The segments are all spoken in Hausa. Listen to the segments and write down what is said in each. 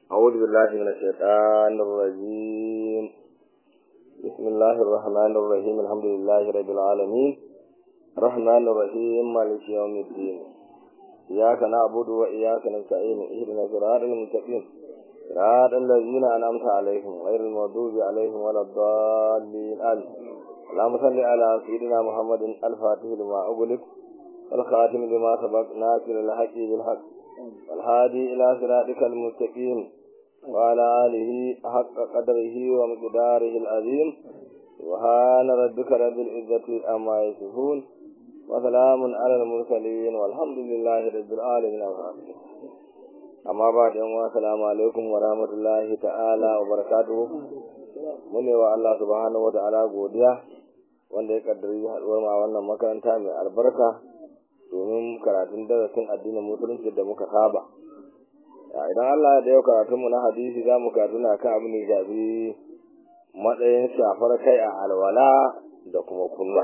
أعوذ بالله من الشيطان الرجيم بسم الله الرحمن الرحيم الحمد لله رب العالمين الرحمن الرحيم مالك يوم الدين إياك نعبد وإياك نستعين اهدنا صراط المستقيم صراط الذين أنعمت عليهم غير المغضوب عليهم ولا الضالين آمين اللهم صل على سيدنا محمد الفاتح لما أغلق والخاتم لما سبق ناصر الحق بالحق والهادي إلى صراطك المستقيم وعلى آله حق قدره ومقداره العظيم سبحان ربك رب العزة أما يصفون وسلام على المرسلين والحمد لله رب العالمين amma ba da yan salamu alaikum wa rahmatullahi ta'ala wa barakatuhu mune wa Allah subhanahu wa ta'ala godiya wanda ya kaddari haduwar ma wannan makaranta mai albarka domin karatun darasin addinin musulunci da muka saba idan Allah da yau karatunmu na hadisi za mu karatu na kan abin da shafi matsayin shafar kai a alwala da kuma kunwa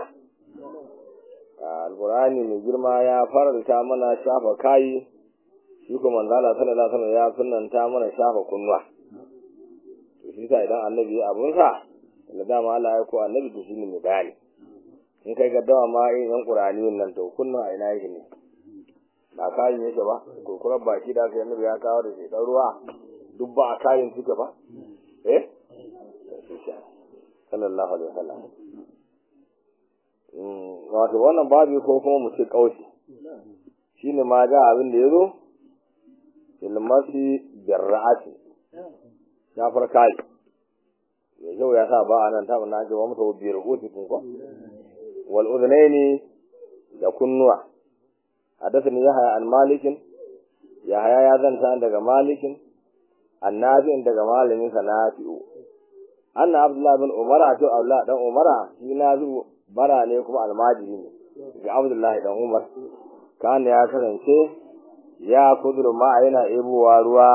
alkurani mai girma ya faranta mana shafa kayi shi kuma manzala sallallahu alaihi wasallam ya sunnanta mana shafa kunwa to shi sa idan annabi ya abun sa da dama Allah ya ko annabi to shine mai bayani in kai gaddawa ma in yan qur'ani nan to kunna a ina yake ne ba kayin yake ba ko kuma baki da kai annabi ya kawo da shi dan ruwa duk ba a kayin suke ba eh sallallahu alaihi wasallam wato wannan babu ko kuma mu ce kauci shine ma ga abin da yazo ilmasi birra'ati ya farka yi yau ya sa ba anan ta na ji wa mutu biyar uti kun ko wal udhnaini da kunnuwa hadathani yahya an malikin yahya ya zanta daga malikin annabi daga malamin sa nafi'u anna abdullah bin umar to abdullah dan umara shi nazu bara ne kuma almajiri ne ga abdullah dan umar kana ya kasance ya kudur ma yana ebowa ruwa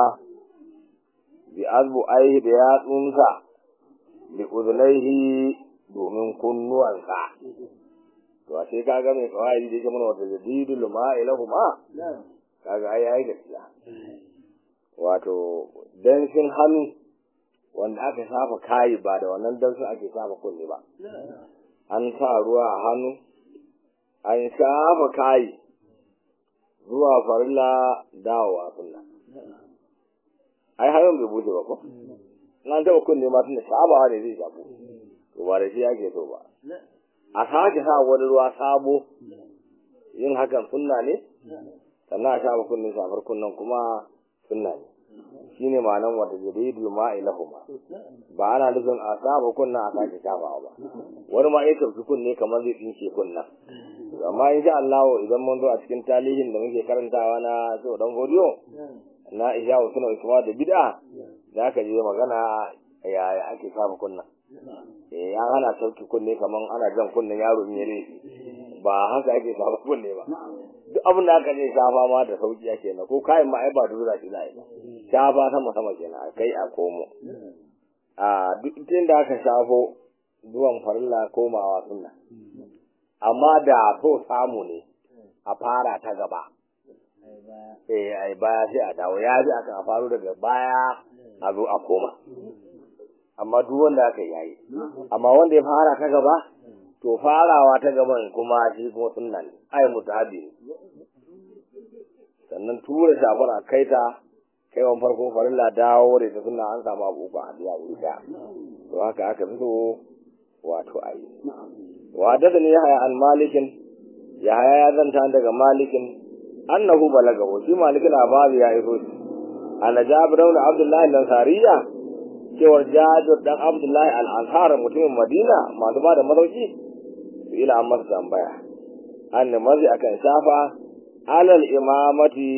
bi azbu aihi da yatsunsa bi uzunaihi domin kunnuwansa to a sai kaga mai kawai da yake mana wata jadidul ma ilahuma kaga ai ai gaskiya wato danshin hannu wanda aka shafa kayi ba da wannan dansin ake shafa kunne ba an sa ruwa a hannu an shafa kayi zuwa farilla dawowa sunna ai hayan bai bude ba ko an taba kunne ma tunda sabawa ne zai shafo to ba da shi yake so ba a sake sa wani ruwa sabo yin hakan sunna ne sannan a shafa kunne shafar kunnen kuma sunna ne shine ma'anan wata jadidul ma'i lahuma ba ana nufin a saba kunna a sake shafawa ba wani ma ya tafi kunne kamar zai tsinke kunna amma in sha Allah idan mun zo a cikin talihin da muke karantawa na so dan godiyo na ihya suna kuma da bid'a za ka je magana yaya ake saba kunna eh ya hana sauki kunne kaman ana jan kunnen yaro in yare ba haka ake saba kunne ba duk abin da aka ce shafa ma da sauki ake na ko kayan ma ai ba dura shi za ba shafa sama sama kenan kai a komo a duk inda aka shafo zuwan farilla komawa sunna amma da so samu ne a fara ta gaba eh ai baya sai a dawo ya ji aka faru daga baya a zo a koma amma duk wanda aka yayi amma wanda ya fara ta gaba to farawa ta gaban kuma shi kuma sunna ne ai mutabi sannan tura shafar a kai ta kai wan farko farilla dawo da ta sunna an samu abubuwa a biya wuri da to haka aka fito wato ayi wa da ne ya haya an malikin ya haya ya zanta daga malikin annahu balagahu shi malikin labari ya iso shi ana jabir ibn abdullahi al-ansariya cewar jabir dan abdullahi al-ansar mutumin madina masu ba da madauki su ila an masa tambaya an mazi akan shafa alal imamati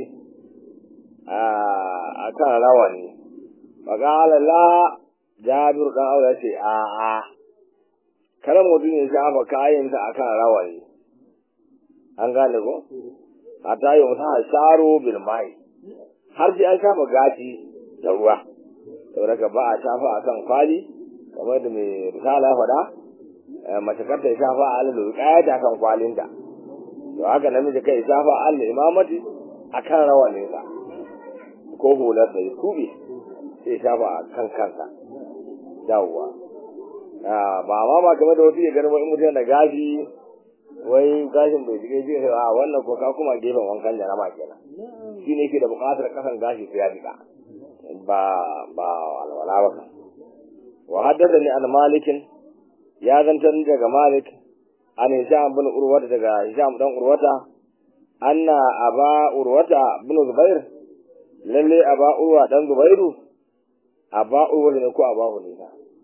a kan rawani faqala la jabir dan aure ce a a kada mutum ya shafa kayansa akan rawani an gane ko hatta yi musa sharo bil mai har sai an shafa gashi da ruwa saboda ka ba a shafa akan kwali kamar da mai risala faɗa mace kar ta shafa alal kaya kan kwalinta to haka namiji kai shafa alal imamati akan rawaninsa ko hular da ya tube sai shafa a kan kansa yawwa ba ma ba kamar da wasu ya gani in mutum da gashi wai gashin bai jike jike a wannan ko ka kuma gefen wankan jarama kenan shi ne ke da buƙatar kasan gashi sai ya jika ba ba alwala ba kan wa haddada ni an malikin ya zantar daga malik an hisham bin urwata daga hisham dan urwata anna aba urwata bin zubair lalle aba urwa dan zubairu aba urwa ne ko aba hulina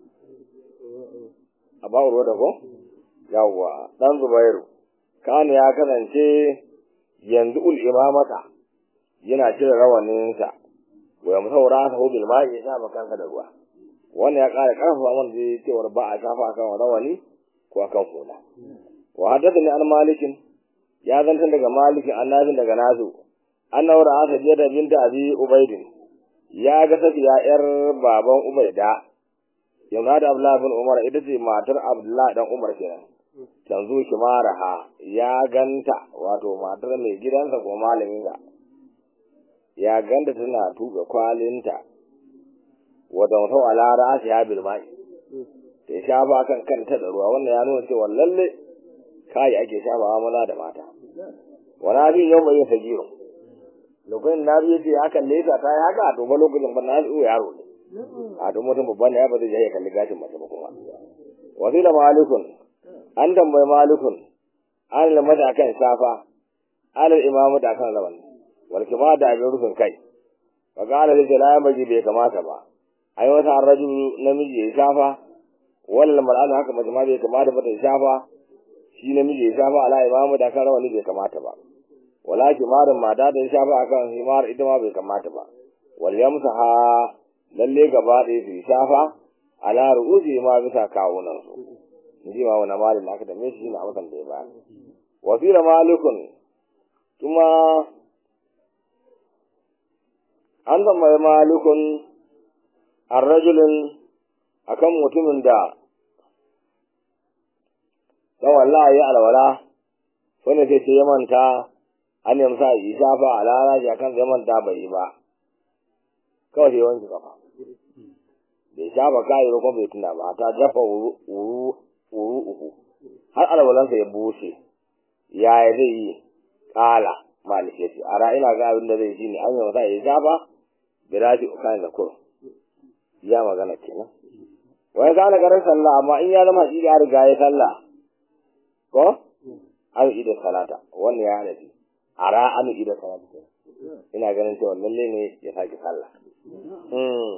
aba urwata ko yawwa dan zubairu kana ya kasance yanzu ul imamata yana cire rawaninsa wa ya musaura ta hubil ma ya shafa kansa da ruwa wannan ya ƙara ƙarfafa mana da cewar ba a shafa akan rawani ko akan hula wa haddathani an malikin ya zanta daga malikin annabin daga nasu annahu ra'a sajida binta abi ubaidin ya ga safiya yar baban ubaida yana da abdullahi bin umar ita ce matar abdullahi dan umar kenan tanzu kimaraha ya ganta wato matar mai gidansa ko malamin sa ya ganta tana tuga kwalinta wadda mutum a lara shi ya bilmai ta shafa kan kanta da ruwa wannan ya nuna cewa lalle kayi ake shafawa maza da mata wani abin yau mai yin sagiyo lokacin na biyu ce hakan lesa ta yi haka to ba lokacin ba na biyu yaro ne a to mutum babban ya ba zai je ya kalli gashin mace ba kuma wasu da malikun an tambayi malikun an lamata akan safa alal imamu da akan rawani walki ba da abin rufin kai fa qala li la baji bai kamata ba ai wata arrajul namiji ya shafa wal mar'atu haka mace ma bai kamata ba ta shafa shi namiji ya shafa ala imamu da kan rawani bai kamata ba wala kimarin mata da shafa akan himar ita ma bai kamata ba wal yamsaha lalle gaba ɗaya su shafa ala ru'usi ma bisa kawunan su inji ma wani malin da aka dame shi na amsan da ya ba wa fi malikun kuma an tambayi malikun an rajulin akan mutumin da ta wallahi alwala wanda sai sai ya manta an yamsa yi shafa a lalace akan sai manta bai yi ba kawai sai wanke kafa bai shafa kayi ko bai tuna ba ta dafa wuru uku har alwalansa ya bushe yaya zai yi kala malik ya ce a ina ga abin da zai shi ne an yamsa yi shafa birashi ukan da kur ya magana kenan wai ka na garin sallah amma in ya zama shi ya riga ya sallah ko an ida salata wannan ya hada shi ara an ida salata ina ganin cewa lalle ne ya saki sallah mm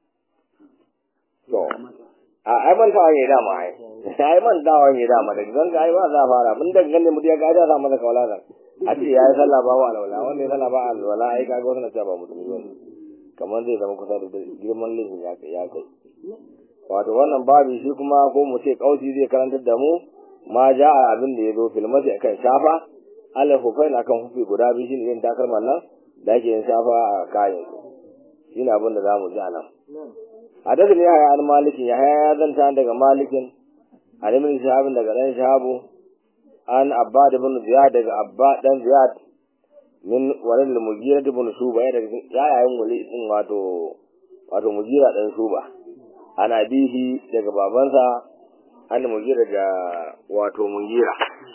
to a ai man tawa ne dama ai ai man tawa ne dama da gan ga ai ba za fara mun da ganin mu ya ga da za masa kawala a ce yayi sallah ba wa alwala wannan sallah ba alwala ai kaga wannan ta ba mutum ne kamar zai zama kusa da girman laifin ya kai ya kai wato wannan babu shi kuma ko mu ce kausi zai karantar da mu ma ja a abin da ya zo filmati akan shafa ala hufai akan hufi guda biyu shi ne yin takalman nan da ake yin shafa a kayan su shi ne abin da za mu ji a nan hadasin ya haya an malikin ya haya ya zanta daga malikin an ibn shahabin daga dan shahabu an abba da bin ziyad daga abba dan ziyad min walil mugira ibn shuba ya daga yayayen wali din wato wato mugira dan shuba ana bihi daga babansa an mugira da wato mugira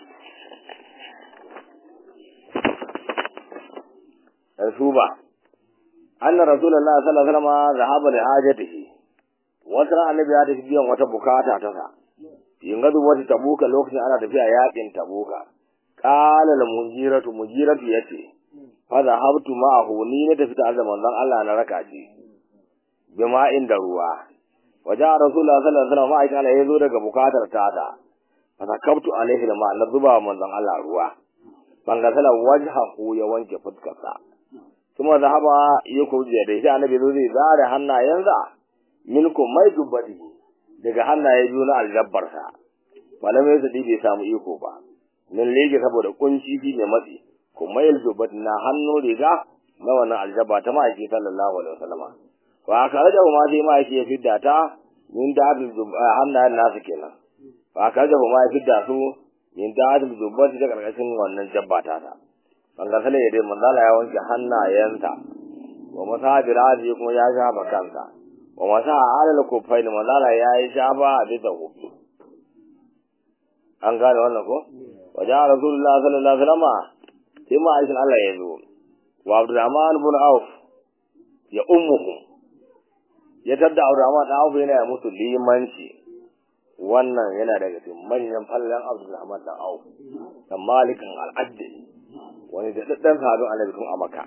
dan shuba anna rasulullahi sallallahu alaihi wasallam zahaba li hajatihi wata annabi ya tafi biyan wata bukata ta sa yin gadu wata tabuka lokacin ana tafiya yakin tabuka qala al mujiratu mujiratu yace fa zahabtu ma'ahu ni ne tafi tare da manzon Allah na raka shi bima'in da ruwa waja rasulullah sallallahu alaihi wasallam ma'aikin Allah yazo daga bukatar tata fa zakabtu alaihi ma na zuba manzon Allah ruwa ban ga sala wajhahu ya wanke fuskarsa kuma zahaba ya kurje da shi annabi zo zai zare hannayensa milkum mai dubbadi daga hannaye biyu na aljabbarsa malamai su bai samu iko ba min lege saboda kunci fi mai matsi kuma yal dubbadi na hannu riga na wannan aljabba ta ma'aiki sallallahu alaihi wasallam fa aka raja ma sai ma'aiki ya fidda ta min da hannayen nasu kenan fa aka raja ma ya fidda su min da adil dubbadi da karkashin wannan jabba ta ta bangar sale ya dai manzala ya wanke hannayensa wa masabirati kuma ya shafa kansa wa masa alal kufaini manzala ya yi shafa a bisa kufi an gane wannan ko wa ja rasulullah sallallahu alaihi wasallam sai ma aikin Allah ya zo wa abdurrahman ibn auf ya ummuhu ya tadda abdurrahman da auf yana musu limanci wannan yana daga cikin manyan fallan abdurrahman da auf da malikin al'addi wani da daddan sahabin annabi tun a makka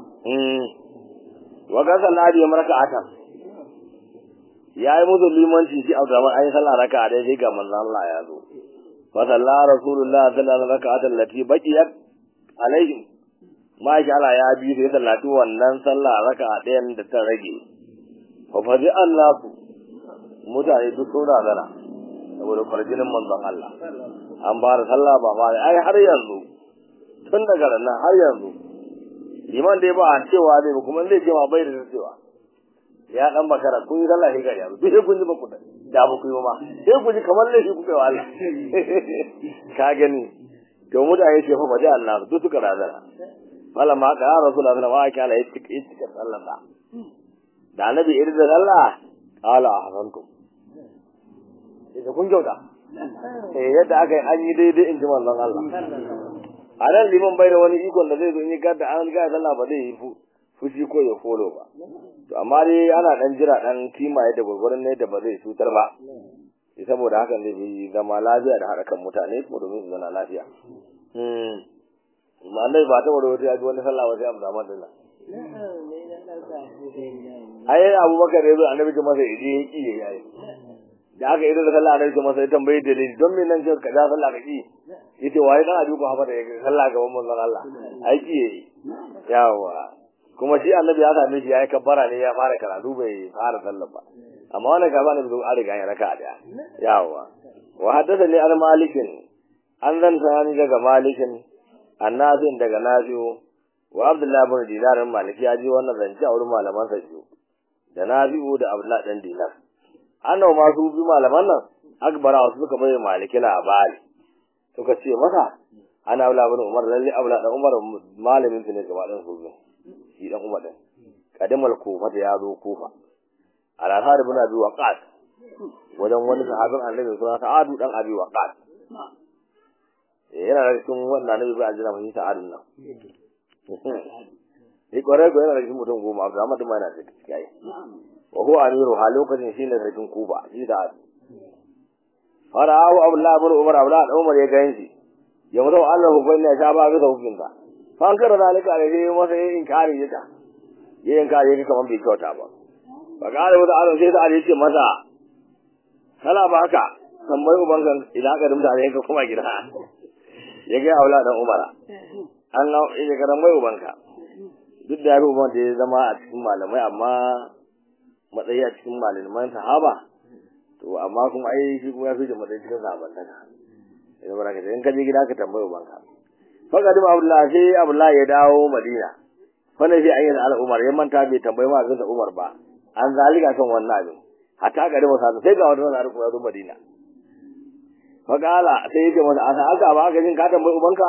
wa ga sallah da maraka atan ya yi musu limanci shi abdurrahman ayi sallah raka a dai ga manzon Allah ya zo fa sallah rasulullah sallallahu alaihi wasallam raka'atan lati baqiyat alaihim ma sha Allah ya bi sai sallatu wannan sallah raka'a ɗayan da ta rage fa fazi Allah su mutane duk sun razana saboda kwarjinin manzon Allah an ba da sallah ba ma ai har yanzu tun daga nan har yanzu liman dai ba a cewa zai ba kuma zai ce ma bai da cewa ya dan bakara kun yi sallah sai yanzu duk sai kun ji ba ku da ba ku yi ma sai ku ji kamar laifi ku kai wa Allah ka gani to mutane ce fa baje Allah duk suka razana mallam ma ka rasulullahi sallallahu alaihi wasallam ya cika cika sallar da da annabi irin da Allah qala ahsantum idan kun kyauta eh yadda aka yi an yi daidai in ji manzon Allah a nan liman bai da wani ikon da zai zo in yi gadda an ga sallah ba zai yi fushi ko ya folo ba to amma dai ana dan jira dan kimaye da gurgurun ne da ba zai cutar ba saboda hakan zai fi zama lafiya da haɗa kan mutane ko domin su zana lafiya ma'anai ba ta wani wata ya ji wani sallah ba sai abu zama dinnan ai abubakar ya zo annabi ce masa idi ya ki ya yi da aka yi da sallah annabi ce masa ya tambayi dalili don me nan ce ka da sallah ka ki yace waye dan abi ko hafa da sallah gaban manzon Allah ai ki yayi yawa kuma shi annabi ya same shi yayi kabbara ne ya fara karatu bai fara sallah ba amma wannan gaba ne zo an riga ya raka daya yawa wa haddathani al malikin an zan sani daga malikin annazin daga nafi'u wa abdullahi bin dinar maliki ya ji wannan zance a wurin malaman sa biyu da nafi'u da abdullahi dan dinar annaw ma su bi malaman nan akbara wasu suka bai maliki labari suka ce masa ana abdullahi bin umar lalle abdullahi dan umar malamin su ne gaba dan su shi dan umar din kadimal kufa da ya zo kufa al-asad ibn abi waqas wajen wani sahabin annabi suna sa'adu dan abi waqas yana da cikin wannan annabi bai ajira mai sa'adun nan ni kore ko yana da cikin mutum goma abu amma duma yana da cikin yayi wa huwa amiru ha lokacin shine sarkin kuba shi da fara'u abdullah ibn umar abdullah da umar ya ga yanci ya mutu Allah hukunta ya sha ba ga hukunta fa an kara zalika da yayi masa yin inkari yata yayin inkari yake kaman bai kyauta ba fakare wata aron sai ta ali ce masa kala ba haka tambayi uban kan idan aka dumta da kuma gida ya ga aula dan umara an ga ya ga tambayi uban ka duk da yaro uban da ya zama a cikin malamai amma matsayi a cikin malaman sahaba to amma kuma ai shi kuma ya fi da matsayi cikin sahaban daga idan baraka in ka je gida ka tambayi uban ka fakadin abdullahi sai abdullahi ya dawo madina fa ne sai ayyana al-umar ya manta bai tambayi ma ga umar ba an zalika kan wannan abin hatta ga da masa sai ga wannan arko ya zo Madina fa kala sai yake masa asa aka ba ka jin ka tambayi ubanka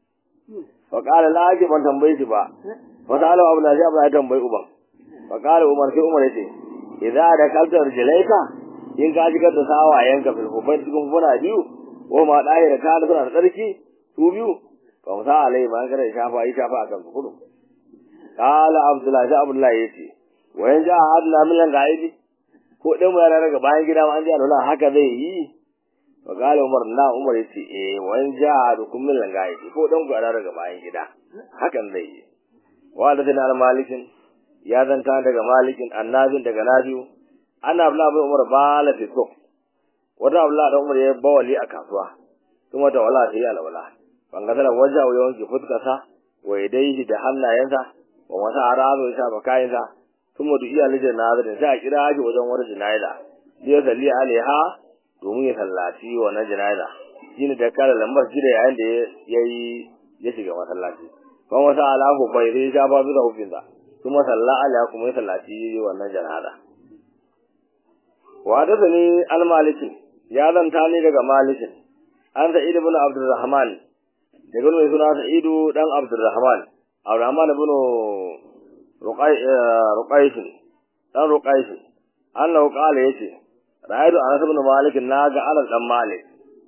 fa kala la ake ban tambaye shi ba fa sala abu la abu ya tambayi uban fa kala umar sai umar yace idza da kaltar jilaika in ka ji da sawayenka fil hubai cikin funa biyu ko ma dai da ka da suna da tsarki su biyu fa musa alai ba ka da shafa yi shafa akan su kudu kala abdullahi abdullahi yace wayan ja hadna min lan gaibi ko dan mu yana daga bayan gida ma an ji alwala haka zai yi wa gale umar na umar yace eh wayan ja hadukum min lan gaibi ko dan ku yana daga bayan gida hakan zai yi wa da tana malikin ya zanta daga malikin annabin daga nabiu ana abla bai umar bala fi so wata abla da umar ya bawali a kasuwa kuma da wala sai alwala bangasala waja wa yawanki fuskasa wa yadaihi da hannayensa wa wata arabu ya shafa kayansa kuma duk iyalin janaza sai a kira shi wajen wani janaza ya salli alaiha domin ya sallaci wannan janaza shine da kala lambar shi da yayin da ya yi ya shiga masallaci kuma wata alahu bai sai ya ba da hukunta kuma salla alaiha kuma ya sallaci wannan janaza wa da ne al-maliki ya zanta ne daga malikin an sa'id ibn abdurrahman daga mai suna sa'idu dan abdurrahman abdurrahman ibn ruqaysh dan ruqaysh annahu qala yace ra'aytu anas ibn malik naga anas dan malik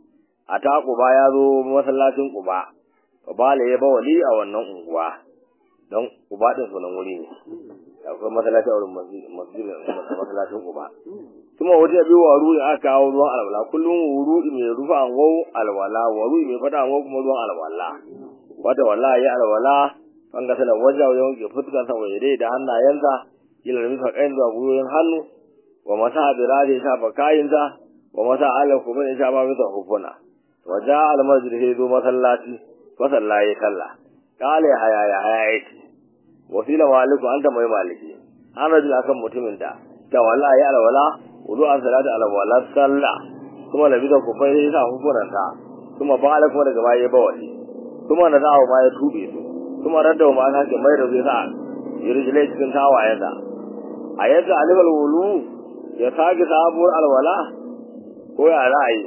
ata quba ya zo masallacin quba bale ya bawali a wannan unguwa don quba din sunan wuri ne akwai masallaci a wurin masjidin masallacin quba kuma wata biyu wa ruwa aka kawo ruwan alwala kullum wuri mai rufa ango alwala wuri mai fada ango kuma ruwan alwala wata wallahi ya alwala an ga sanar wajen wajen wanke fuskar sa waje dai da hannayensa ila rufa kayan zuwa guyoyin hannu wa masa abiraje ya shafa kayinsa wa masa ala kuma ya shafa masa hufuna wa ja al masjid sai zo masallaci fa sallaye kalla kale haya ya haya yake wasila maliku anta mai maliki an rajul akan mutumin da ta wallahi alwala wudu an salatu alwala sallah kuma nabi da kufai sai sa hukunanta kuma ba ala kuma daga baya ba wani kuma na zawo ma ya tube su kuma radda ma ta ke mai da zai sa yirjile cikin tawayensa a yadda alifal wulu ya sake sabuwar alwala ko ya ra'ayi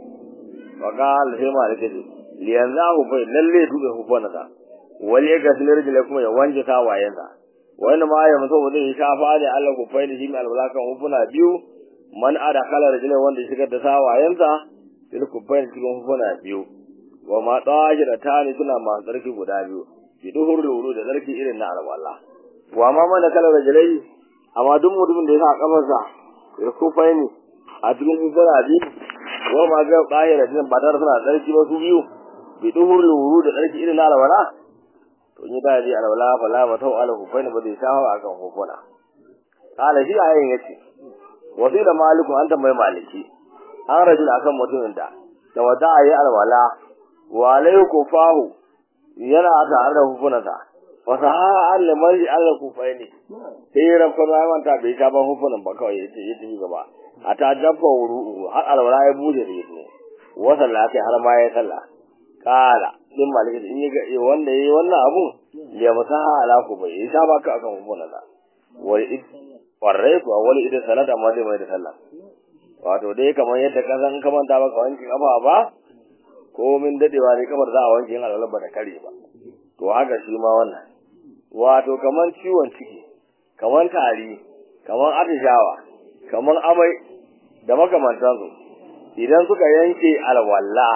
wa qala sai maliki ce liyan za ku bai lalle tube hukunanta wali ya gasli rijile kuma ya wanke tawayensa wani ma ya mutu zai shafa da Allah ku fai da shi mai alwala kan hukuna biyu man ada kala rijile wanda ya shigar da tawayensa sai ku fai cikin hukuna biyu wa ma da tani suna masu tsarki guda biyu bi duhur da wuru da tsarki irin na alwala wa ma mana kala rijilai amma duk mutumin da ya sa kafarsa ya ku fai ne a cikin hukuna biyu wa ma ga ɗahira din ba tare suna tsarki ba su biyu bi duhur da wuru da tsarki irin na alwala to ni da ji alwala fa la matau ala hufaina ba zai shawo akan hukuna kala shi ayin yace wasi da maliku an tambayi maliki an rajul akan mutumin da da wada ayi alwala wa alayku fahu yana tare da hukunansa wa saha al marji al kufaini sai ran ko ba manta bai ka ban hukunan ba kawai yace yace gaba ata dabba wuru har alwala ya buje da yace wa sallata har ma ya sallah kala din maliki in yi ga wanda yayi wannan abu ya musaha ala ku bai isa ba ka akan hukunan da wal id warrai ku wal id salata ma zai mai da sallah wato dai kamar yadda ka san ka manta ba ka wanke kafa ba ko min dadewa ne kamar za a wanke yin alwala ba da kare ba to haka shi ma wannan wato kamar ciwon ciki kamar tari kamar atishawa kamar amai da makamantansu idan suka yanke alwala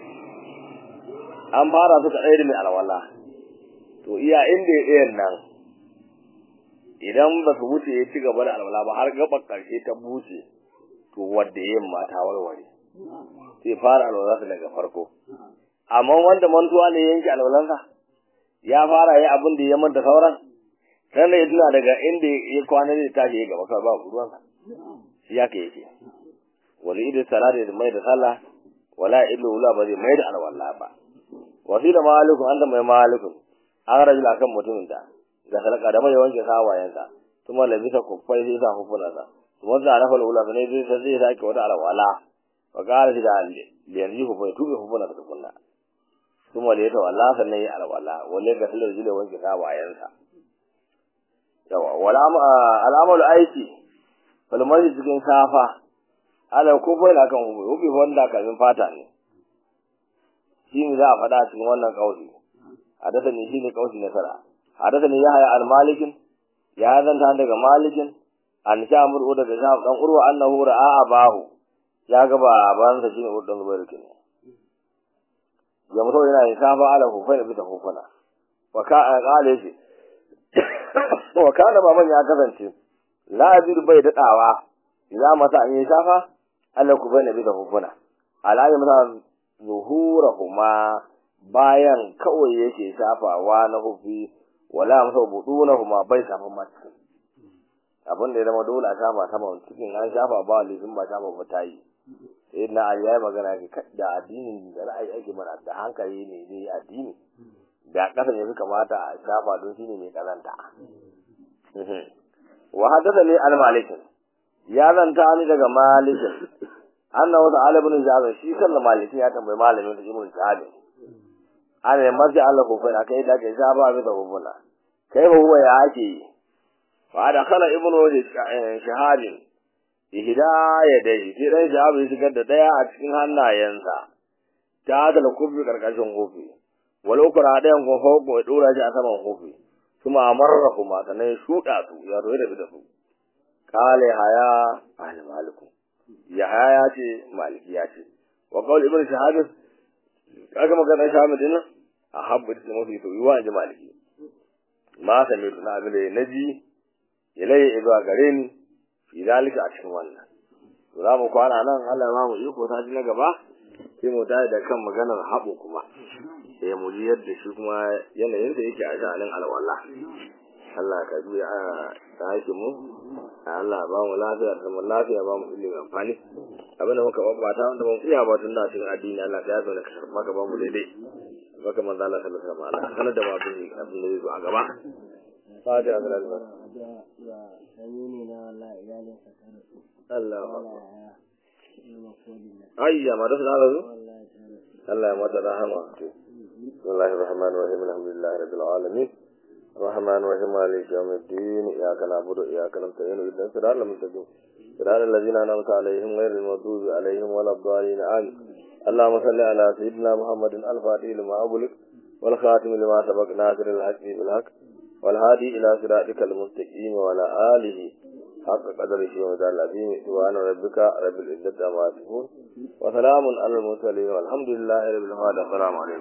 an fara suka ɗaya da mai alwala to iya inda ya ɗayan nan idan ba su wuce ya ci gaba da alwala ba har gabar ƙarshe ta buce to wadda yin ma ta warware sai fara alwala daga farko amma wanda mantuwa ne yanke alwalansa ya fara yi abin da ya manta sauran sannan ya tuna daga inda ya kwana ne tashi ya gaba kawai ba ruwansa shi ya ka yake wani idan salata da mai da sallah wala illu wala ba zai mai da alwala ba wasi da malikun an da mai malikun an rajula kan mutumin da ga sadaka da mai wanke sawayensa kuma labisa kuffai sai sa hufunansa kuma za a rafa lula ne zai sai zai sake wata alwala wa qala shi da yanzu ku bai tube hufunansa tukunna kuma da ya tawalla sannan ya alwala wale ga sallar jile wanke sawayensa yawa wala al'amalu aiki falmari cikin safa ala ko bai la kan hubu hubu wanda kamin fata ne shi ne za a faɗa cikin wannan kauli hadasa ne shi ne kauli nasara hadasa ne ya haya al-malikin ya zanta daga malikin an sha mur'u daga sha dan urwa annahu ra'a abahu ya ga ba bansa shine urdan zubair kin ya mutu yana yin safa ala hufai da bisa hufana wa ka qala shi wa kana baban ya kasance la ajidu bai dadawa idan masa an yi safa Allah ku bai na bisa hufuna alayi masa zuhurahuma bayan kawai yake shafawa na hufi wala masa budunahuma bai shafa ma cikin abin da ya zama dole a shafa sama cikin an shafa ba lifin ba shafa ba ta yi sai na ali ya magana da addinin da ra'ayi ake mana da hankali ne zai addini da kasa ne suka mata a shafa don shine mai kazanta wa hadatha li al-malikin ya zanta ni daga malikin annahu ta'ala ibn jabir shi sallan malikin ya tambayi malamin da ibn jabir ana ne mazi Allah ko fa kai da ke jaba bi da hubuna kai ba huwa ya ake fa da khala ibn shahadin ihda dai sai dai jabir shigar da daya a cikin hannayensa ta da kufi karkashin kofi wal ukra dayan ko fauko ya dora shi a saman kofi kuma amarrahu ma sannan ya shuɗa su ya zo ya tafi da su kale haya ahli maliku ya haya ya ce maliki ya ce wa qawl ibn shahab kaga magana shahab din a habbu da mafi to yiwa ji maliki ma sami tuna abin da naji ilai zuwa gare ni fi zalika a cikin wannan to za mu kwana nan Allah ma mu iko ta ji na gaba sai mu tayi da kan maganar haɓo kuma sai mu ji yadda shi kuma yanayin da yake a sha'anin alwala Allah ka juya a tashi mu Allah ba mu lafiya da mu lafiya ba mu ilimin amfani abinda muka babbata wanda mun iya ba tun da cikin addini Allah ka yaso da ka karba ka ba mu daidai baka manzo Allah sallallahu alaihi wasallam sanar da mu abin abin da zai zo a gaba fatiha ga Allah Allah ayya ma da Allah Allah ya mata rahama بسم الله الرحمن الرحيم الحمد لله رب العالمين الرحمن الرحيم مالك يوم الدين إياك نعبد وإياك نستعين اهدنا الصراط المستقيم صراط الذين أنعمت عليهم غير المغضوب عليهم ولا الضالين آمين اللهم صل على سيدنا محمد الفاتح لما أغلق والخاتم لما سبق ناصر الحق بالحق والهادي إلى صراطك المستقيم وعلى آله حق قدره ومدار العظيم سبحان ربك رب العزة عما يصفون وسلام على المرسلين والحمد لله رب العالمين السلام عليكم